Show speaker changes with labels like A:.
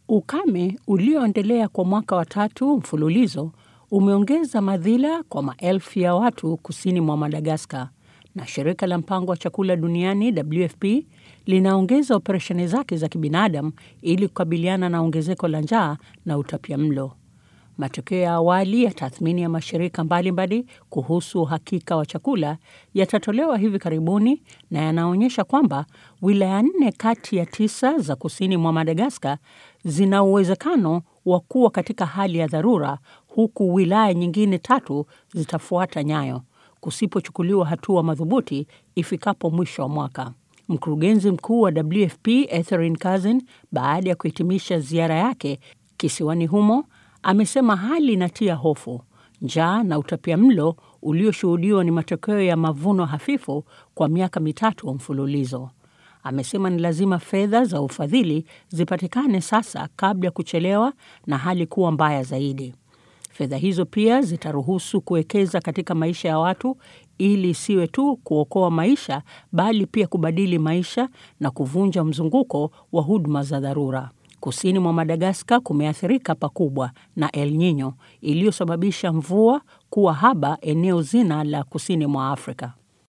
A: Ukame ulioendelea kwa mwaka wa tatu mfululizo umeongeza madhila kwa maelfu ya watu kusini mwa Madagaskar, na shirika la mpango wa chakula duniani WFP linaongeza operesheni zake za kibinadamu ili kukabiliana na ongezeko la njaa na utapiamlo. Matokeo ya awali ya tathmini ya mashirika mbalimbali kuhusu uhakika wa chakula yatatolewa hivi karibuni na yanaonyesha kwamba wilaya nne kati ya tisa za kusini mwa Madagaskar zina uwezekano wa kuwa katika hali ya dharura, huku wilaya nyingine tatu zitafuata nyayo kusipochukuliwa hatua madhubuti ifikapo mwisho wa mwaka. Mkurugenzi mkuu wa WFP Etherinne Cousin, baada ya kuhitimisha ziara yake kisiwani humo, amesema hali inatia hofu. Njaa na utapiamlo ulioshuhudiwa ni matokeo ya mavuno hafifu kwa miaka mitatu mfululizo. Amesema ni lazima fedha za ufadhili zipatikane sasa kabla ya kuchelewa na hali kuwa mbaya zaidi. Fedha hizo pia zitaruhusu kuwekeza katika maisha ya watu ili isiwe tu kuokoa maisha bali pia kubadili maisha na kuvunja mzunguko wa huduma za dharura. Kusini mwa Madagaskar kumeathirika pakubwa na El Nino iliyosababisha mvua kuwa haba eneo zima la kusini mwa Afrika.